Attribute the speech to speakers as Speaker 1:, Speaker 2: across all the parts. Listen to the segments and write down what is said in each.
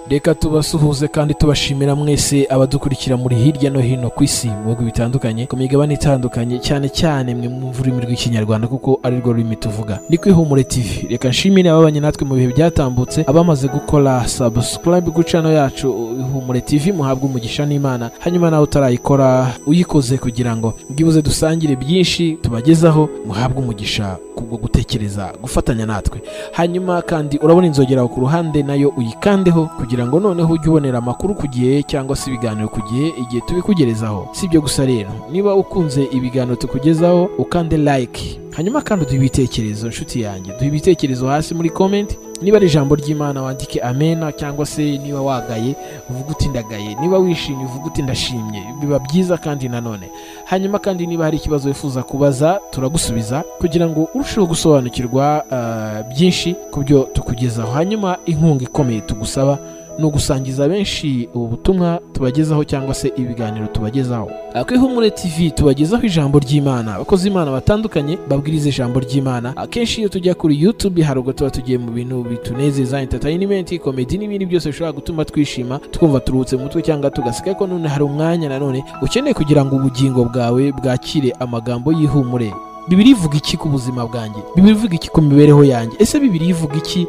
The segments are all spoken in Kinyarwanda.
Speaker 1: reka tubasuhuze kandi tubashimira mwese abadukurikira muri hirya no hino ku isi mu bihugu bitandukanye ku migabane itandukanye cyane cyane mwe mwumva ururimi rw'ikinyarwanda kuko ari rwo rurimi tuvuga ni ku ihumure tv reka nshimire ababanye natwe mu bihe byatambutse abamaze gukora subscribe ku cano yacu ihumure tv muhabwe umugisha n'imana hanyuma nawe utarayikora uyikoze kugira ngo bwibuze dusangire byinshi tubagezaho muhabwe umugisha kubwo gutekereza gufatanya natwe hanyuma kandi urabona inzogera ku ruhande nayo uyikandeho kugira ngo noneho ujye ubonera amakuru ku gihe cyangwa se ibiganiro ku gihe igihe tubikugerezaho si ibyo gusa rero niba ukunze ibiganiro tukugezaho ukande like hanyuma kandi uduhe ibitekerezo nshuti yanjye duhe ibitekerezo hasi muri comment niba ari ijambo ry'imana wandike amena cyangwa se niba wagaye uvuga uti ndagaye niba wishimye uvuga uti ndashimye biba byiza kandi nanone hanyuma kandi niba hari ikibazo wifuza kubaza turagusubiza kugira ngo urusheho gusobanukirwa uh, byinshi ku byo tukugezaho hanyuma inkunga ikomeye tugusaba ni ugusangiza benshi ubu butumwa tubagezaho cyangwa se ibiganiro tubagezaho kwihumure tv tubagezaho ijambo ry'imana abakozi imana batandukanye babwiriza ijambo ry'imana akenshi iyo tujya kuri youtube hari ubwo tuba tugiye mu bintu bitunezeza entertainment komedi n'ibindi byose bishobora gutuma twishima twumva turuhutse mu mutwe cyangwa tugaseka ko none hari umwanya nanone ukeneye kugira ngo ubugingo bwawe bwakire amagambo y'ihumure bibiri ivuga iki ku buzima bwanjye bibiri ivuga iki ku mibereho yanjye ese bibiri ivuga iki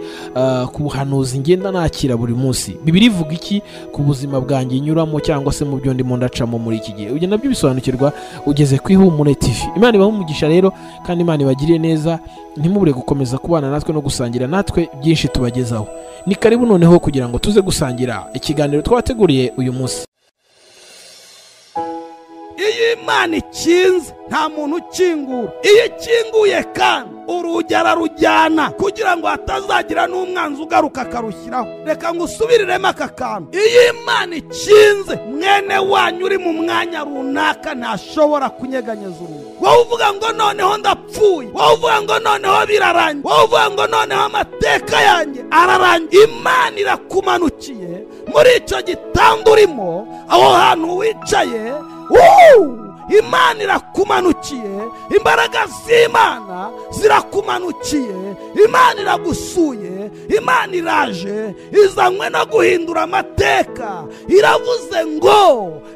Speaker 1: ku buhanuzi ngenda nakira buri munsi bibiri ivuga iki ku buzima bwanjye nyuramo cyangwa se mu byo ndimo ndacamo muri iki gihe ibyo nabyo bisobanukirwa ugeze ku ihumure tv imana ibaha umugisha rero kandi imana ibagiriye neza ntimubure gukomeza kubana natwe no gusangira natwe byinshi tubagezaho ni karibu noneho kugira ngo tuze gusangira ikiganiro twateguriye uyu munsi
Speaker 2: iyo imana ikinze nta muntu ukingura iyo ikinguye kandi urugi ararujyana kugira ngo hatazagira n'umwanzi ugaruka akarushyiraho reka ngo usubiriremo aka kantu iyo imana ikinze mwene wanyu uri mu mwanya runaka ntashobora kunyeganyeza urugi wowe uvuga ngo noneho ndapfuye wowe uvuga ngo noneho birarangiye wowe uvuga ngo noneho amateka yanjye ararangiye imana irakumanukiye muri icyo gitanda urimo aho hantu wicaye imana irakumanukiye imbaraga z'imana zirakumanukiye imana iragusuye imana iraje izanywe no guhindura amateka iravuze ngo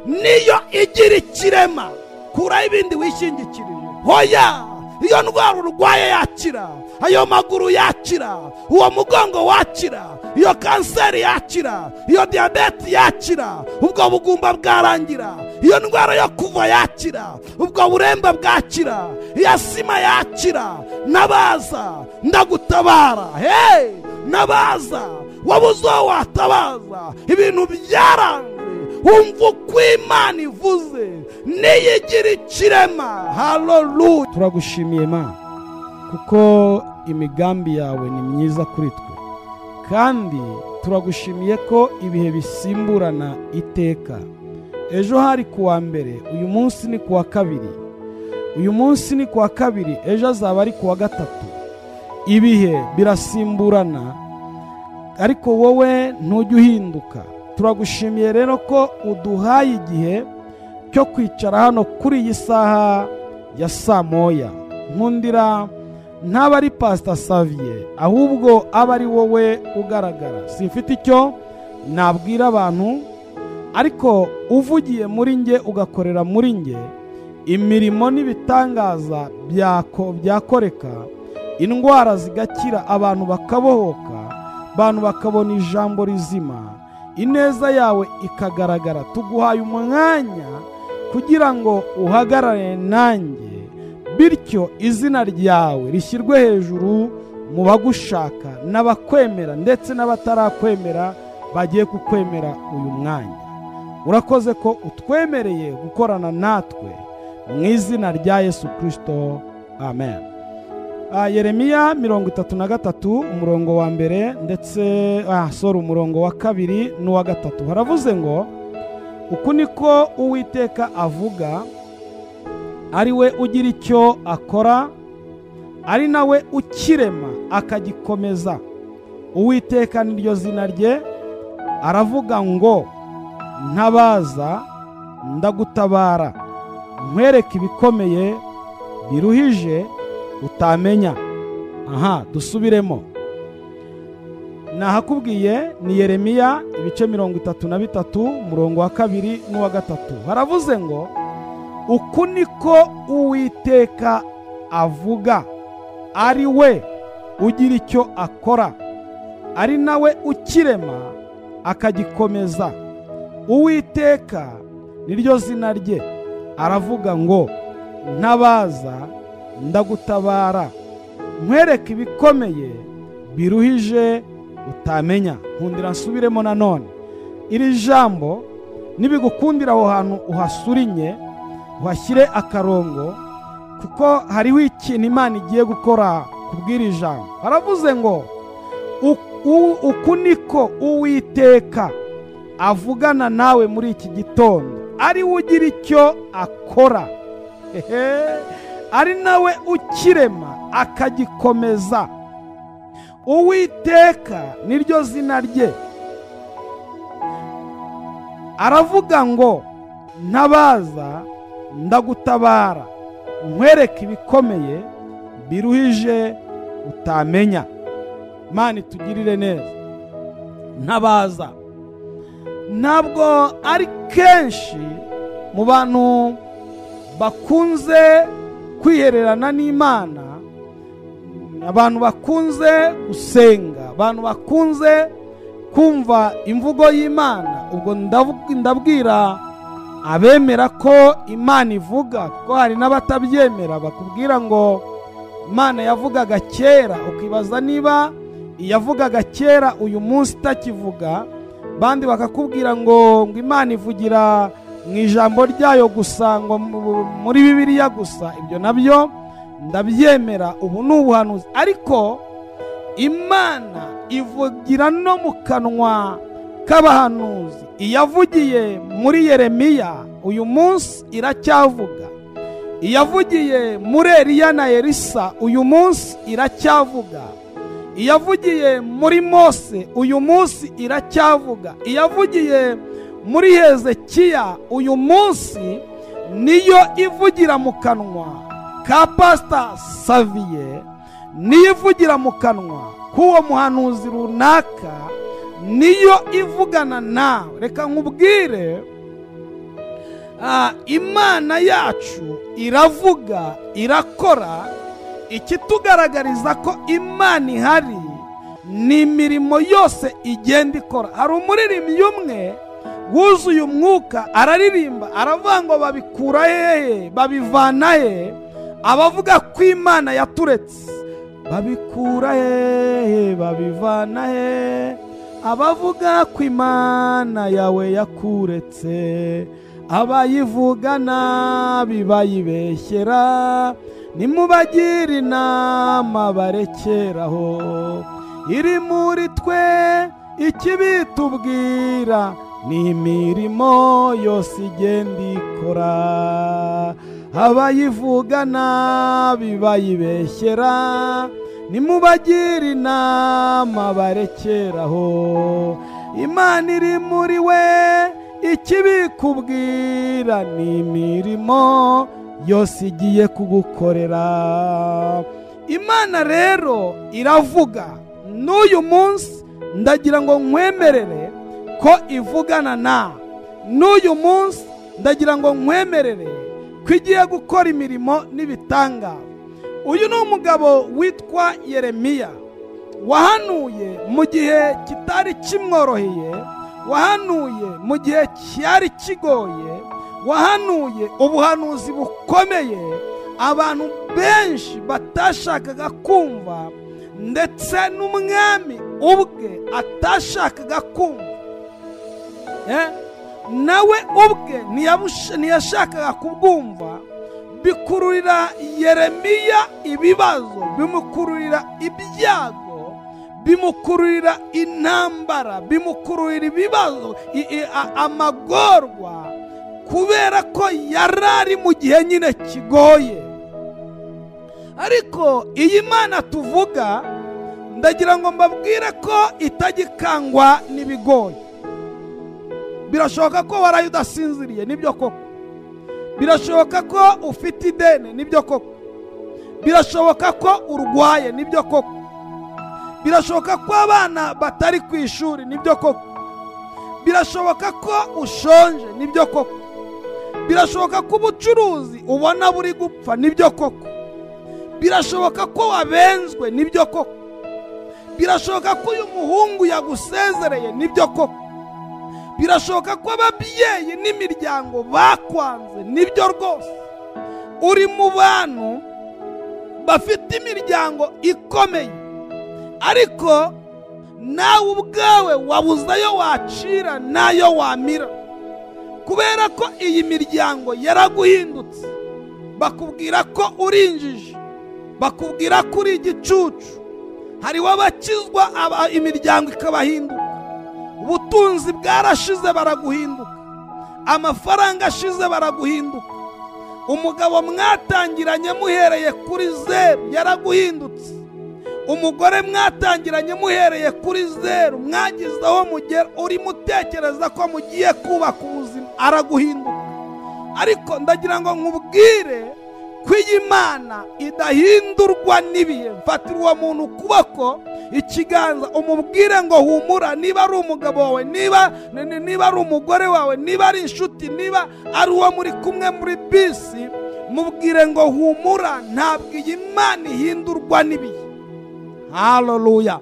Speaker 2: niyo igira ikirema kuraho ibindi wishingikirije hoya iyo ndwara urwaye yakira ayo maguru yakira uwo mugongo wakira iyo kanseri yakira iyo diyabete yakira ubwo bugumba bwarangira iyo ndwara yo kuva yakira ubwo buremba bwakira iya sima yakira nabaza ndagutabara hey nabaza wabuze uwo watabaza ibintu byaranze wumva uko imana ivuze niyigira ikirema haleluya
Speaker 3: turagushimiye imana kuko imigambi yawe ni myiza kuri twe kandi turagushimiye ko ibihe bisimburana iteka ejo hari ku wa mbere uyu munsi ni ku wa kabiri uyu munsi ni ku wa kabiri ejo azaba ari ku wa gatatu ibihe birasimburana ariko wowe ntujya uhinduka turagushimiye rero ko uduhaye igihe cyo kwicara hano kuri iyi saha ya saa moya nkundira ntaba ari pasita saviye ahubwo aba ari wowe ugaragara simfite icyo nabwira abantu ariko uvugiye muri nge ugakorera muri nge imirimo n'ibitangaza byakoreka indwara zigakira abantu bakabohoka abantu bakabona ijambo rizima ineza yawe ikagaragara tuguhaye umwanya kugira ngo uhagarare nanjye bityo izina ryawe rishyirwe hejuru mu bagushaka n'abakwemera ndetse n'abatarakwemera bagiye kukwemera uyu mwanya urakoze ko utwemereye gukorana natwe mu izina rya yesu kirisito amen yeremiya mirongo itatu na gatatu umurongo wa mbere ndetse sora umurongo wa kabiri n'uwa gatatu haravuze ngo uku niko uwiteka avuga ari we ugira icyo akora ari nawe ukirema akagikomeza uwiteka niryo zina rye aravuga ngo ntabaza ndagutabara nkwereke ibikomeye biruhije utamenya aha dusubiremo
Speaker 2: nahakubwiye ni yeremiya ibice mirongo itatu na bitatu umurongo wa kabiri n'uwa gatatu haravuze ngo uku niko uwiteka avuga ari we ugira icyo akora ari nawe ukirema akagikomeza uwiteka niryo zina rye aravuga ngo ntabaza ndagutabara nkwereke ibikomeye biruhije utamenya nkundira nsubiremo nanone iri jambo nibigukundira aho hantu uhasurinye uhashyire akarongo kuko hariho ikintu imana igiye gukora kubw'iri jambo baravuze ngo uku niko uwiteka avugana nawe muri iki gitondo ari we ugira icyo akora hehe ari nawe ukirema akagikomeza uwiteka niryo zina rye aravuga ngo ntabaza ndagutabara nkwereke ibikomeye biruhije utamenya mani itugirire neza ntabaza ntabwo ari kenshi mu bantu bakunze kwihererana n'imana abantu bakunze gusenga abantu bakunze kumva imvugo y'imana ubwo ndabwira abemera ko imana ivuga kuko hari n'abatabyemera bakubwira ngo imana yavugaga kera ukibaza niba iyavugaga kera uyu munsi itakivuga bandi bakakubwira ngo ngo imana ivugira mu ijambo ryayo gusa ngo muri bibiliya gusa ibyo nabyo ndabyemera ubu ni ubuhanuzi ariko imana ivugira no mu kanwa k'abahanuzi iyavugiye muri yeremiya uyu munsi iracyavuga iyavugiye muri eriya na erisa uyu munsi iracyavuga iyavugiye muri mose uyu munsi iracyavuga iyavugiye muri hezekiya uyu munsi niyo ivugira mu kanwa ka pasita saviye niyo ivugira mu kanwa k'uwo muhanuzi runaka niyo ivugana nawe reka nkubwire imana yacu iravuga irakora ikitugaragariza ko imana ihari ni imirimo yose igenda ikora hari umuririmbyi umwe wuzuye umwuka araririmba aravuga ngo babikura hehe babivana he abavuga ko imana yaturetse babikura hehe babivana he abavuga ko imana yawe yakuretse abayivugana bibayibeshyera nimubagire inama barekeraho iri muri twe ikibi tubwira ni imirimo yose igenda ikora abayivugana bibayibeshyera nimubagire inama barekeraho imana iri muri we ikibikubwira ni imirimo yose igiye kugukorera imana rero iravuga n'uyu munsi ndagira ngo nkwemerere ko ivugana na n'uyu munsi ndagira ngo nkwemerere ko igiye gukora imirimo n'ibitangaza uyu ni umugabo witwa yeremiya wahanuye mu gihe kitari kimworoheye wahanuye mu gihe cyari kigoye wahanuye ubuhanuzi bukomeye abantu benshi batashakaga kumva ndetse n'umwami ubwe atashakaga kumva nawe ubwe ntiyashakaga kubwumva bikururira yeremiya ibibazo bimukururira ibyago bimukururira intambara bimukururira ibibazo amagorwa kubera ko yari ari mu gihe nyine kigoye ariko iyi mana tuvuga ndagira ngo mbabwire ko itagikangwa n'ibigoye birashoboka ko waraye udasinziriye nibyo koko birashoboka ko ufite ideni nibyo koko birashoboka ko urwaye nibyo koko birashoboka ko abana batari ku ishuri nibyo koko birashoboka ko ushonje nibyo koko birashoboka ko ubucuruzi ubona buri gupfa nibyo koko birashoboka ko wabenzwe nibyo koko birashoboka ko uyu muhungu yagusezereye nibyo koko birashoboka ko ababyeyi n'imiryango bakwanze nibyo rwose uri mu bantu bafite imiryango ikomeye ariko nawe ubwawe wabuze ayo wacira n'ayo wamira kubera ko iyi miryango yaraguhindutse bakubwira ko uri injiji bakubwira ko uri igicucu hariho abakizwa aba- imiryango ikabahinduka ubutunzi bwarashize baraguhinduka amafaranga ashize baraguhinduka umugabo mwatangiranye muhereye kuri zeru yaraguhindutse umugore mwatangiranye muhereye kuri zeru mwagize aho mugera urimo utekereza ko mugiye kubaka ubuzima araguhinduka ariko ndagira ngo nkubwire ko iyi mana idahindurwa n'ibihe mfatira uwo muntu ukuboko ikiganza umubwire ngo humura niba ari umugabo wawe niba ni- ni- niba ari umugore wawe niba ari inshuti niba ari uwo muri kumwe muri bisi mubwire ngo humura ntabwo iyi mana ihindurwa n'ibihe haleluya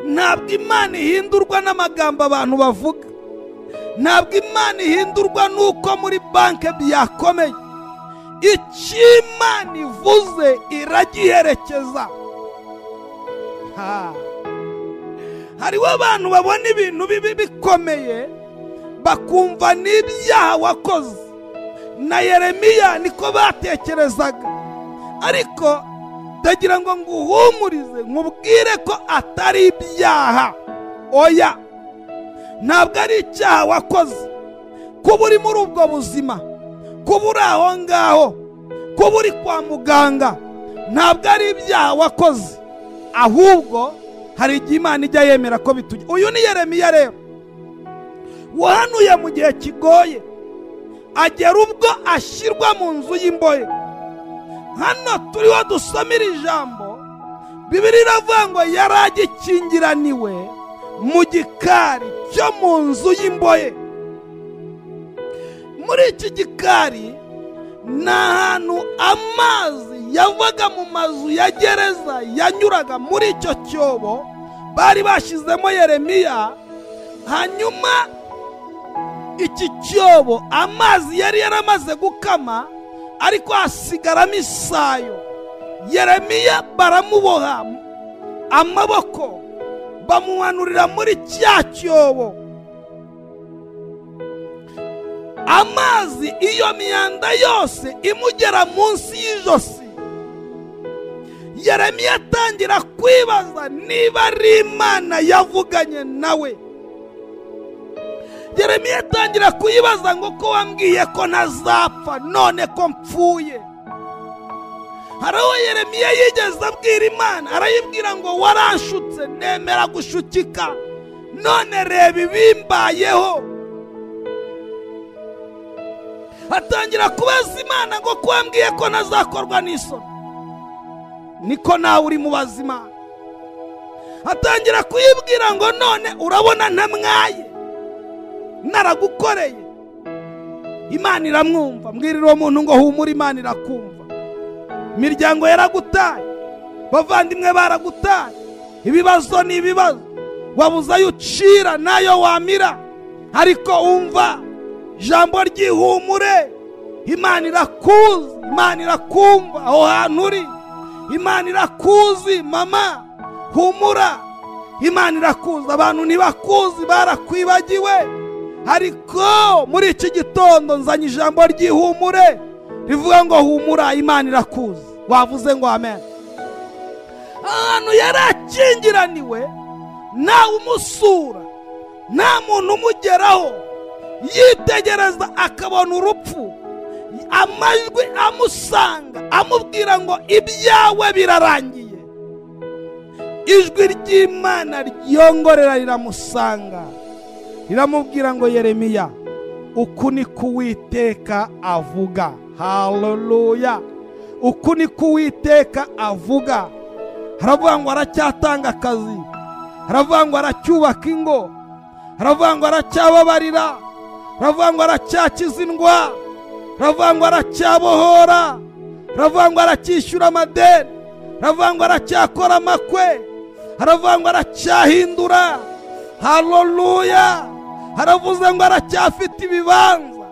Speaker 2: ntabwo imana ihindurwa n'amagambo abantu bavuga ntabwo imana ihindurwa n'uko muri banki byakomeye icyo imana ivuze iragiherekeza Ha. hariho abantu babona ibintu bibi bikomeye bakumva n'ibyaha wakoze na yeremiya niko batekerezaga ariko ndagira ngo nguhumurize nkubwire ko atari ibyaha oya ntabwo ari icyaha wakoze kuba uri muri ubwo buzima kuba uri aho ngaho kuba uri kwa muganga ntabwo ari ibyaha wakoze ahubwo hari igihe imana ijya yemera ko bitujya uyu ni yeremiya rero wahanuye mu gihe kigoye agera ubwo ashyirwa mu nzu y'imbohe hano turiho dusomera ijambo bibiri iravuga ngo yari agikingiraniwe mu gikari cyo mu nzu y'imbohe muri iki gikari ni ahantu amazi yavaga mu mazu ya gereza yanyuraga muri icyo cyobo bari bashyizemo yeremiya hanyuma iki cyobo amazi yari yaramaze gukama ariko hasigaramo isayo yeremiya baramuboha amaboko bamumanurira muri cya cyobo amazi iyo myanda yose imugera munsi y'ijosi yeremiya atangira kwibaza niba ari imana yavuganye nawe yeremiya atangira kuyibaza ngo ko wambwiye ko ntazapfa none ko mpfuye hari aho yeremiya yigeze abwira imana arayibwira ngo waranshutse nemera gushukika none reba ibimbayeho atangira kubaza imana ngo ko wambwiye ko ntazakorwa n'isoni niko nawe uri mu bazima atangira kuyibwira ngo none urabona ntamwaye naragukoreye imana iramwumva mbwirira uwo muntu ngo humura imana irakumva imiryango yaragutaye bavandimwe baragutaye ibibazo ni ibibazo wabuze ayo ucira n'ayo wamira ariko umva ijambo ry'ihumure imana irakuzi imana irakumva aho hantu uri imana irakuzi mama humura imana irakuzi abantu ntibakuzi barakwibagiwe ariko muri iki gitondo nzanye ijambo ry'ihumure rivuga ngo humura imana irakuzi wavuze ngo amen ahantu yari akingiraniwe ntawe umusura nta muntu umugeraho yitegereza akabona urupfu amajwi amusanga amubwira ngo ibyawe birarangiye ijwi ry'imana ryongorera riramusanga riramubwira ngo yeremiya uku ni ko uwiteka avuga haleluya uku ni ko uwiteka avuga haravuga ngo aracyatanga akazi haravuga ngo aracyubaka ingo haravuga ngo aracyababarira haravuga ngo aracyakiza indwara haravuga ngo aracyabohora haravuga ngo aracyishyura amadeni haravuga ngo aracyakora amakwe haravuga ngo aracyahindura haleluya haravuze ngo aracyafite ibibanza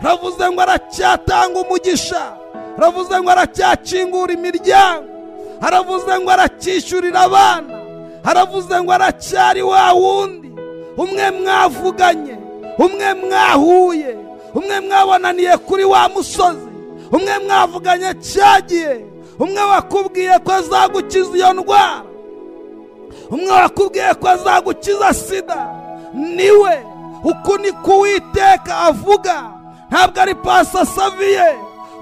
Speaker 2: haravuze ngo aracyatanga umugisha haravuze ngo aracyakingura imiryango haravuze ngo aracyishyurira abana haravuze ngo aracyari wa wundi umwe mwavuganye umwe mwahuye umwe mwabonaniye kuri wa musozi umwe mwavuganye cyagiye umwe wakubwiye ko azagukiza iyo ndwara umwe wakubwiye ko azagukiza sida niwe uku ni kuwiteka avuga ntabwo ari pasasaviye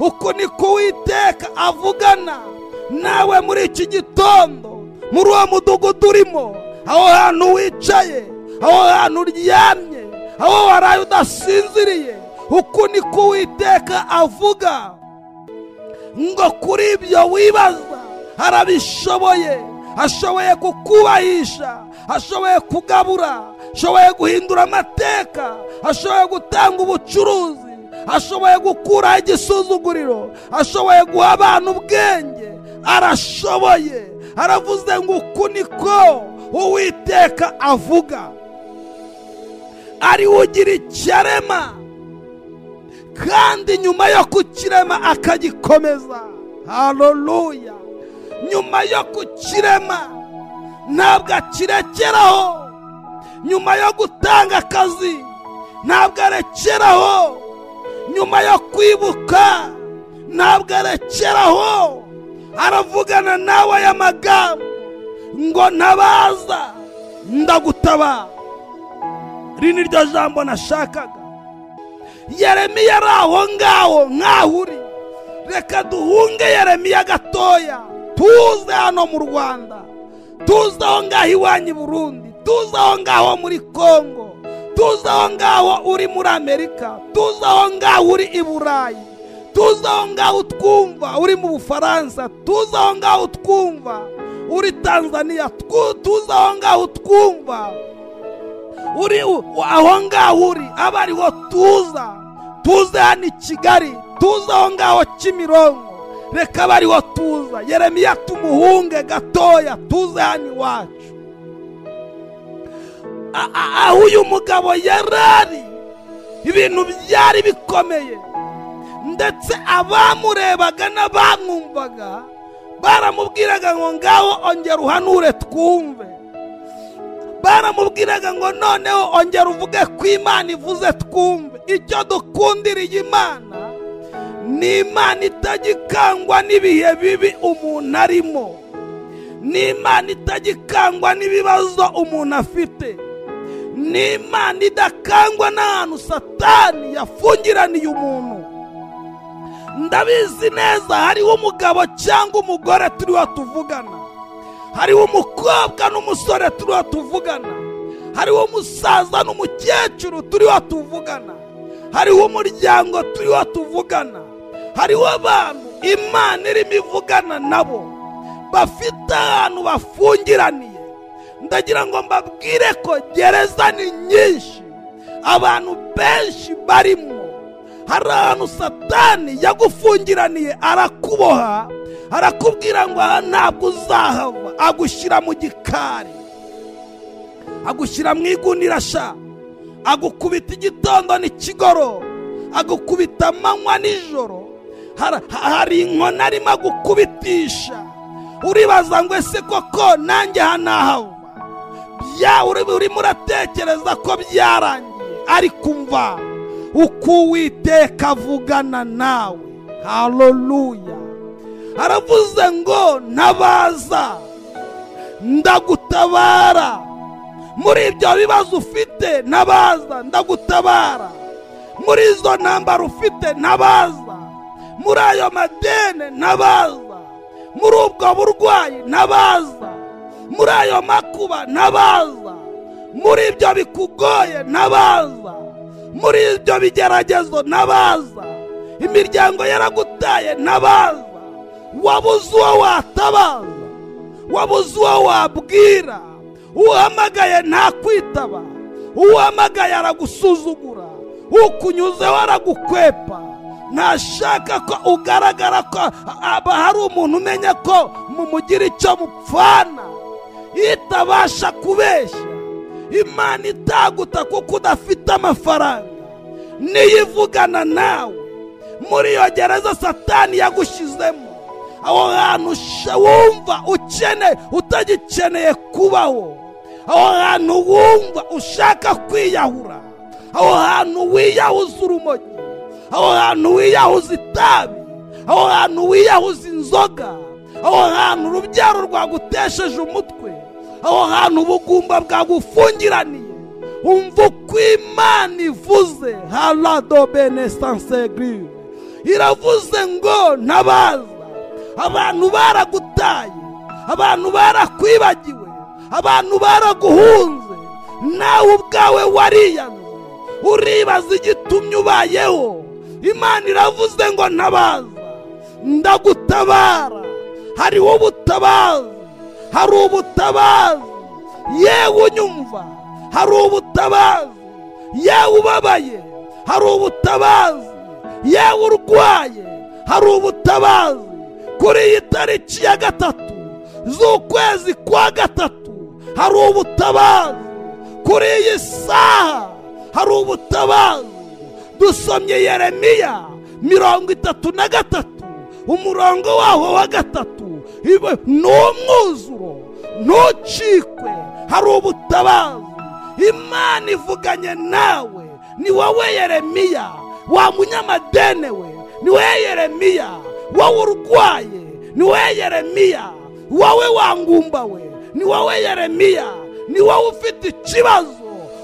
Speaker 2: uku ni kuwiteka avugana nawe muri iki gitondo muri uwo mudugudu urimo aho hantu wicaye aho hantu uryamye aho waraye udasinziriye uku ni kuwiteka avuga ngo kuri ibyo wibaza arabishoboye ashoboye kukubahisha ashoboye kugabura ashoboye guhindura amateka ashoboye gutanga ubucuruzi ashoboye gukuraho igisuzuguriro ashoboye guha abantu ubwenge arashoboye aravuze ngo uku niko uwiteka avuga ari we ugira ikirema kandi nyuma yo kukirema akagikomeza haleluya nyuma yo kukirema ntabwo akirekeraho nyuma yo gutanga akazi ntabwo arekeraho nyuma yo kwibuka ntabwo arekeraho aravugana nawe aya magambo ngo ntabaza ndagutabara iri ni ryo jambo nashakaga yeremiya ari aho ngaho nk'aho uri reka duhunge yeremiya gatoya tuze hano mu rwanda tuze aho ngaho iwanyu i burundi tuze aho ngaho muri kongo tuze aho ngaho uri muri amerika tuze aho ngaho uri i burayi tuze aho ngaho utwumva uri mu bufaransa tuze aho ngaho utwumva uri tanzania tuze aho ngaho utwumva uri aho ngaho uri aba ariho tuza tuze hano i kigali tuze aho ngaho kimironko reka bariho tuza yeremiya tumuhunge gatoya tuze hano iwacu aho uyu mugabo yarari ibintu byari bikomeye ndetse abamurebaga n'abamwumvaga baramubwiraga ngo ngaho ongera uhanure twumve baramubwiraga ngo noneho ongera uvuge ko imana ivuze twumve icyo dukundiriye imana ni imana itagikangwa n'ibihe bibi umuntu arimo ni imana itagikangwa n'ibibazo umuntu afite ni imana idakangwa n'ahantu satani yafungiraniye umuntu ndabizi neza hariho umugabo cyangwa umugore turiho tuvugana hariho umukobwa n'umusore turiho tuvugana hariho umusaza n'umukecuru turiho tuvugana hariho umuryango turiho tuvugana hariho abantu imana irimo ivugana nabo bafite ahantu bafungiraniye ndagira ngo mbabwire ko gereza ni nyinshi abantu benshi barimo hari ahantu satani yagufungiraniye arakuboha arakubwira ngo aha ntabwo uzahava agushyira mu gikari agushyira mu igunirasha agukubita igitondo n'ikigoro agukubita amanywa nijoro hari inkoni arimo agukubitisha uribaza ngo ese koko nanjye hanahava urimo uratekereza ko byarangiye ariko mva uko uwiteka avugana nawe haleluya aravuze ngo ntabaza ndagutabara muri ibyo bibazo ufite ntabaza ndagutabara muri izo ntambaro ufite ntabaza muri ayo madene ntabaza muri ubwo burwayi ntabaza muri ayo makuba ntabaza muri ibyo bikugoye ntabaza muri ibyo bigeragezo ntabaza imiryango yaragutaye ntabaza wabuze uwo watabaza wabuze uwo wabwira uhamagaye ntakwitaba uhamagaye aragusuzugura ukunyuzeho aragukwepa ntashaka ko ugaragara ko aba hari umuntu umenya ko mumugira icyo mupfana itabasha kubeshya imana itaguta kuko udafite amafaranga niyo ivugana nawe muri iyo gereza satani yagushyizemo aho hantu usha- wumva ukeneye utagikeneye kubaho aho hantu wumva ushaka kwiyahura aho hantu wiyahuza urumogi aho hantu wiyahuza itabi aho hantu wiyahuza inzoga aho hantu urubyaro rwagutesheje umutwe aho hantu ubugumba bwagufungiraniye umva uko imana ivuze harado benesansegiri iravuze ngo ntabaza abantu baragutaye abantu barakwibagiwe abantu baraguhunze nawe ubwawe wariyanze uribaza igitumye ubayeho imana iravuze ngo ntabaza ndagutabara hariho ubutabazi hari ubutabazi yewe unyumva hari ubutabazi yewe ubabaye hari ubutabazi yewe urwaye hari ubutabazi kuri iyi tariki ya gatatu z'ukwezi kwa gatatu hari ubutabazi kuri iyi saha hari ubutabazi dusomye yeremiya mirongo itatu na gatatu umurongo waho wa gatatu ibe- ni umwuzuro ntucikwe hari ubutabazi imana ivuganye nawe ni wowe yeremiya wa munyamadene we ni wowe yeremiya wowe urwaye ni wowe yeremiya wowe wangumbawe ni wowe yeremiya ni wowe ufite ikibazo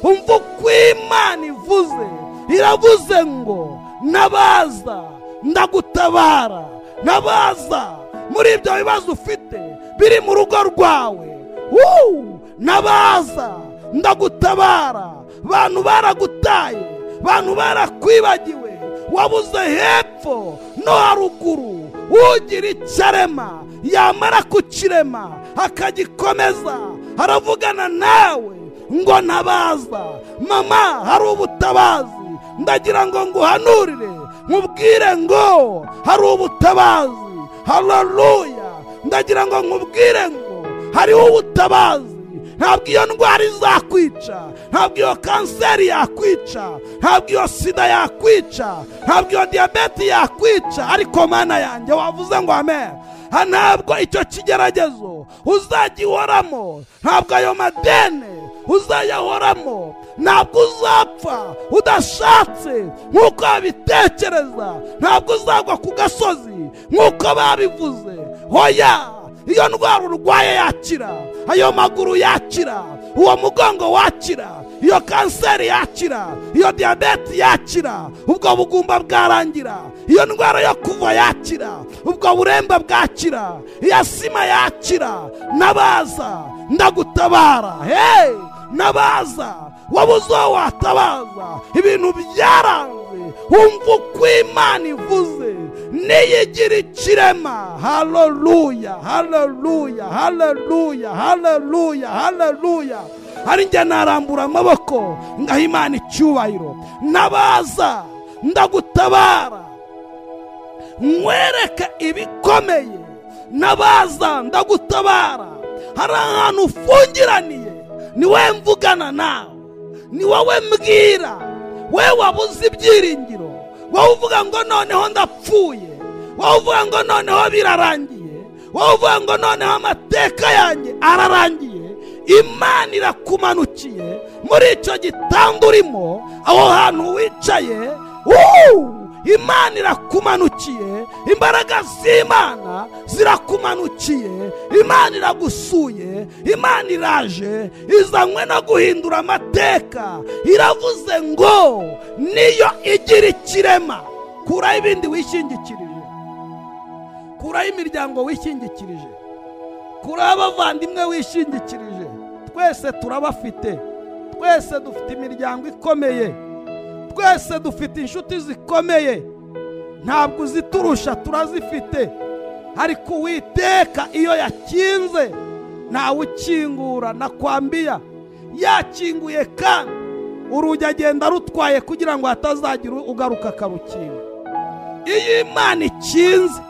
Speaker 2: umva uko imana ivuze iravuze ngo nabaza ndagutabara nabaza muri ibyo bibazo ufite biri mu rugo rwawe Wuu! nabaza ndagutabara bantu baragutaye bantu barakwibagiwe wabuze hepfo no haruguru ugira icyarema yamara kukirema akagikomeza haravugana nawe ngo ntabaza mama hari ubutabazi ndagira ngo nguhanurire nkubwire ngo hari ubutabazi hararuya ndagira ngo nkubwire ngo hariho ubutabazi ntabwo iyo ndwara izakwica ntabwo iyo kanseri yakwica ntabwo iyo sida yakwica ntabwo iyo diyabete yakwica ariko mana yanjye wavuze ngo ame Ha, ntabwo icyo kigeragezo uzagihoramo ntabwo ayo madene uzayahoramo ntabwo uzapfa udashatse nk'uko babitekereza ntabwo uzagwa ku gasozi nk'uko babivuze hoya iyo ndwara urwaye yakira ayo maguru yakira uwo mugongo wakira iyo kanseri yakira iyo diyabete yakira ubwo bugumba bwarangira iyo ndwara yo kuva yakira ubwo buremba bwakira iya sima yakira nabaza ndagutabara hey nabaza wabuze uwo watabaza ibintu byaranze wumva uko imana ivuze niyigira ikirema haleluya haleluya haleluya haleluya haleluya hari njye narambura amaboko ngaha imana icyubahiro nabaza ndagutabara nkwereke ibikomeye nabaza ndagutabara hari ahantu ufungiraniye ni we mvugana nawe ni wowe mbwira we wabuze ibyiringiro wowe uvuga ngo noneho ndapfuye wowe uvuga ngo noneho birarangiye wowe uvuga ngo noneho amateka yanjye ararangiye imana irakumanukiye muri icyo gitanda urimo aho hantu wicaye wuu imana irakumanukiye imbaraga z'imana zirakumanukiye imana iragusuye imana iraje izanywe no guhindura amateka iravuze ngo niyo igira ikirema kuraho ibindi wishingikirije kuraho imiryango wishingikirije kuraho abavandimwe wishingikirije twese turabafite twese dufite imiryango ikomeye twese dufite inshuti zikomeye ntabwo uziturusha turazifite ariko uwiteka iyo yakinze ntawe ukingura nakwambiya yakinguye kandi urugi agenda arutwaye kugira ngo hatazagira ugaruka akarukinga iyo imana ikinze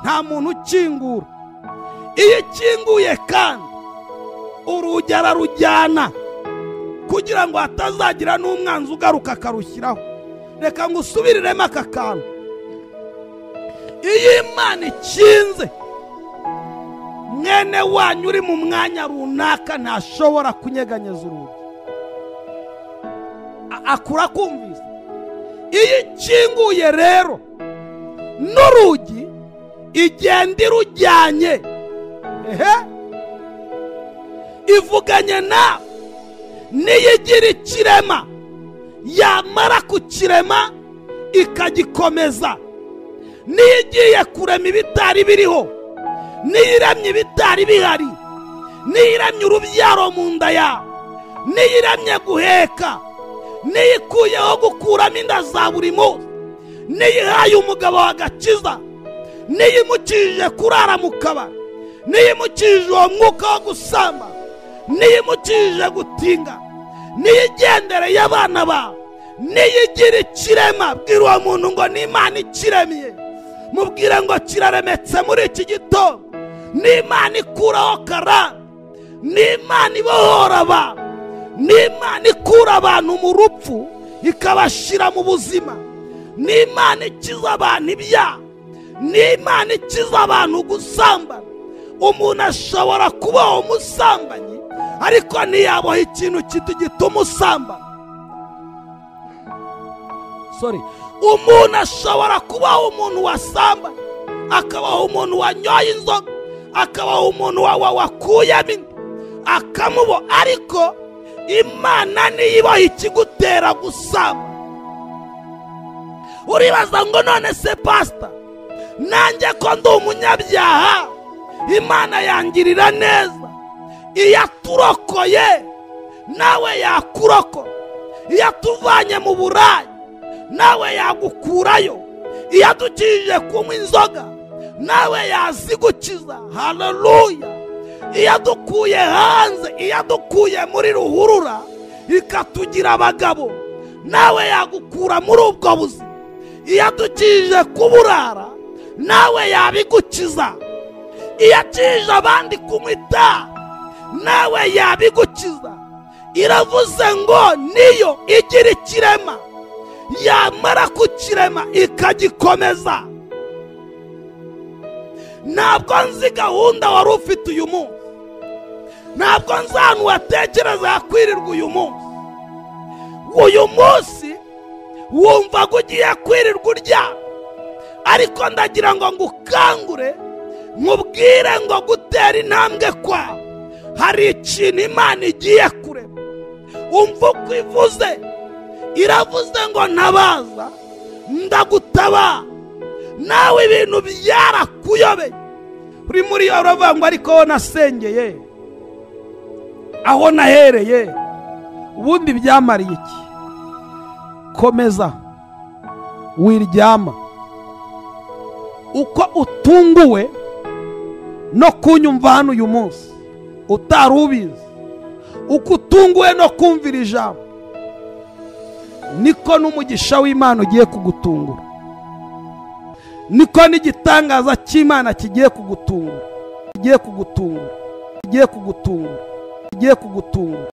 Speaker 2: nta muntu ukingura iyo ikinguye kandi urugi ararujyana kugira ngo hatazagira n'umwanzi ugaruka akarushyiraho reka ngo usubiriremo aka kantu iyo imana ikinze mwene wanyu uri mu mwanya runaka ntashobora kunyeganyeza urugi A- akura kumvise iyo ikinguye rero n'urugi igenda irujyanye ehe ivuganye nawe niyo igira ikirema yamara kukirema ikagikomeza niyo igiye kurema ibitari biriho niyo iramye ibitari bihari niyo iramye urubyaro mu nda yawe niyo iramye guheka niyo ikuyeho gukuramo inda za buri munsi niyo ihaye umugabo wagakiza niyo imukijije kurara mu kabari niyo imukijije uwo mwuka wo gusamba niyo imukijije gutinga niyo igendereye abana bawe niyo igira ikirema bwira uwo muntu ngo ni imana ikiremye mubwire ngo kiraremetse muri iki gitondo ni imana ikuraho karande ni imana ibohora abantu ni imana ikura abantu mu rupfu ikabashyira mu buzima ni imana ikiza abantu ibyaha ni imana ikiza abantu gusambana umuntu ashobora kubaho umusambanyi ariko ntiyaboha ikintu kiti gituma usambana sorry umuntu ashobora kubaho umuntu wasamba akabaho umuntu wanyoye inzoga akabaho umuntu wa- wa- wakuyemo inda akamubo ariko imana niyo ibaha ikigutera gusamba uribaza ngo none se pasita nanjye ko ndi umunyabyaha imana yangirira neza iyo aturokoye nawe yakurokora iyo atuvanye mu burayi nawe yagukurayo iyo adukijije kunywa inzoga nawe yazigukiza haleluya iyo adukuye hanze iyo adukuye muri ruhurura ikatugira abagabo nawe yagukura muri ubwo buzima iyo adukijije kuburara nawe yabigukiza iyo akijije abandi kunywa itabi nawe yabigukiza iravuze ngo niyo igira ikirema yamara kukirema ikagikomeza ntabwo nzi gahunda wari ufite uyu munsi ntabwo nzi ahantu watekereza yakwirirwa uyu munsi uyu munsi wumva ko ugiye kwirirwa uryama ariko ndagira ngo ngukangure nkubwire ngo gutera intambwe kwawe hari ikintu imana igiye kurema umva uko ivuze iravuze ngo ntabaza ndagutabara nawe ibintu byarakuyobeye uri muri iyo uravuga ngo ariko aho nasengeye aho nahereye ubundi byamariye iki komeza wiryama uko utunguwe no kunyumva hano uyu munsi utari ubizi uko utunguwe no kumvira ijambo niko n'umugisha w'imana ugiye kugutungura niko n'igitangaza cy'imana kigiye kugutungura kigiye kugutungura kigiye kugutungura kigiye kugutungura